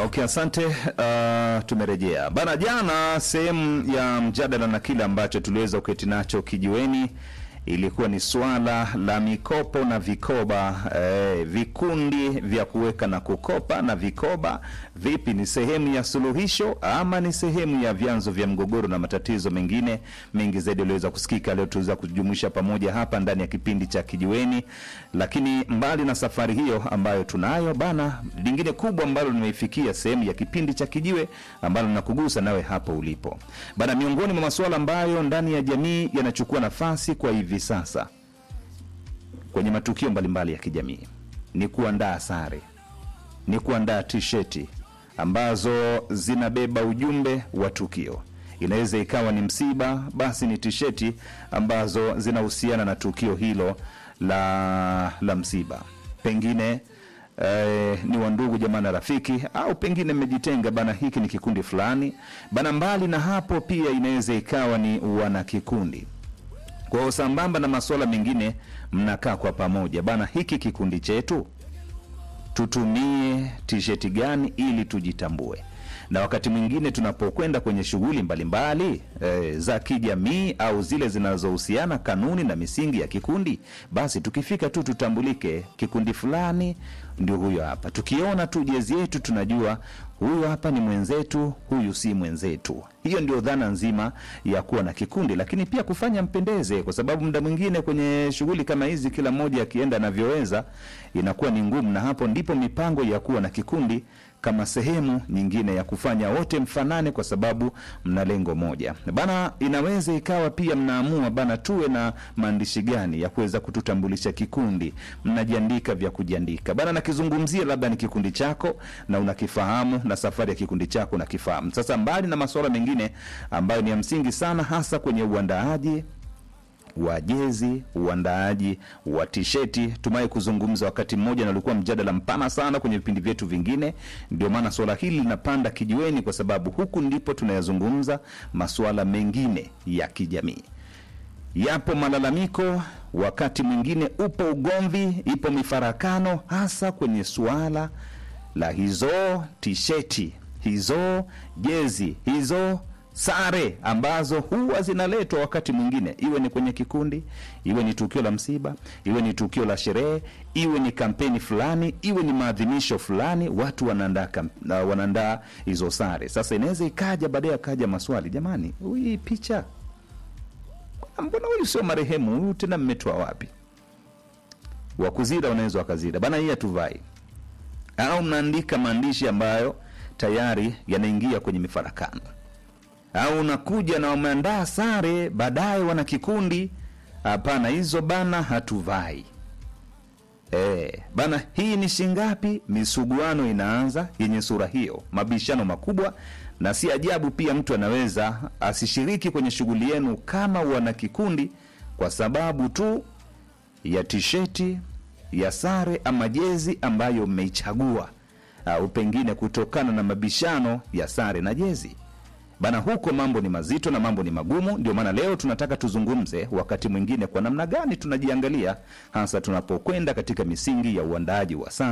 Okay, asante. Uh, tumerejea bana. Jana sehemu ya mjadala na kile ambacho tuliweza kuketi nacho kijiweni ilikuwa ni swala la mikopo na vikoba eh, vikundi vya kuweka na kukopa na vikoba vipi, ni sehemu ya suluhisho ama ni sehemu ya vyanzo vya mgogoro na matatizo mengine mengi zaidi uliweza kusikika leo, tuweza kujumuisha pamoja hapa ndani ya kipindi cha kijiweni. Lakini mbali na safari hiyo ambayo tunayo bana, lingine kubwa ambalo nimeifikia sehemu ya kipindi cha kijiwe ambalo nakugusa nawe hapo ulipo bana, miongoni mwa masuala ambayo ndani ya jamii yanachukua nafasi kwa hivi sasa kwenye matukio mbalimbali ya kijamii ni kuandaa sare, ni kuandaa tisheti ambazo zinabeba ujumbe wa tukio. Inaweza ikawa ni msiba, basi ni tisheti ambazo zinahusiana na tukio hilo la, la msiba, pengine eh, ni wandugu jamaa na rafiki, au pengine mmejitenga bana, hiki ni kikundi fulani bana. Mbali na hapo, pia inaweza ikawa ni wanakikundi kwa hiyo sambamba na masuala mengine, mnakaa kwa pamoja bana, hiki kikundi chetu tutumie tisheti gani ili tujitambue, na wakati mwingine tunapokwenda kwenye shughuli mbalimbali e, za kijamii au zile zinazohusiana kanuni na misingi ya kikundi, basi tukifika tu tutambulike, kikundi fulani ndio huyo hapa. Tukiona tu jezi yetu tunajua huyu hapa ni mwenzetu, huyu si mwenzetu. Hiyo ndio dhana nzima ya kuwa na kikundi, lakini pia kufanya mpendeze, kwa sababu muda mwingine kwenye shughuli kama hizi, kila mmoja akienda anavyoweza, inakuwa ni ngumu, na hapo ndipo mipango ya kuwa na kikundi kama sehemu nyingine ya kufanya wote mfanane, kwa sababu mna lengo moja bana. Inaweza ikawa pia mnaamua bana, tuwe na maandishi gani ya kuweza kututambulisha kikundi, mnajiandika vya kujiandika bana. Nakizungumzia labda ni kikundi chako na unakifahamu, na safari ya kikundi chako unakifahamu. Sasa mbali na masuala mengine ambayo ni ya msingi sana, hasa kwenye uandaaji wa jezi, uandaaji wa tisheti, tumaye kuzungumza wakati mmoja, na ulikuwa mjadala mpana sana kwenye vipindi vyetu vingine. Ndio maana swala hili linapanda kijiweni, kwa sababu huku ndipo tunayazungumza masuala mengine ya kijamii. Yapo malalamiko, wakati mwingine upo ugomvi, ipo mifarakano, hasa kwenye suala la hizo tisheti, hizo jezi, hizo sare ambazo huwa zinaletwa wakati mwingine, iwe ni kwenye kikundi, iwe ni tukio la msiba, iwe ni tukio la sherehe, iwe ni kampeni fulani, iwe ni maadhimisho fulani, watu wanaandaa uh, wanaandaa hizo sare. Sasa inaweza ikaja baadaye, akaja maswali, jamani, hii picha, mbona huyu sio marehemu huyu, tena mmetoa wapi? Wakuzira wanaweza wakazira bana, hii hatuvai, au mnaandika maandishi ambayo tayari yanaingia kwenye mifarakano au unakuja na wameandaa sare, baadaye wana kikundi, hapana, hizo bana hatuvai. E, bana hii ni shingapi? Misuguano inaanza yenye sura hiyo, mabishano makubwa, na si ajabu pia mtu anaweza asishiriki kwenye shughuli yenu kama wana kikundi kwa sababu tu ya tisheti ya sare ama jezi ambayo mmeichagua, au pengine kutokana na mabishano ya sare na jezi bana huko mambo ni mazito na mambo ni magumu. Ndio maana leo tunataka tuzungumze wakati mwingine kwa namna gani tunajiangalia, hasa tunapokwenda katika misingi ya uandaaji wa sare.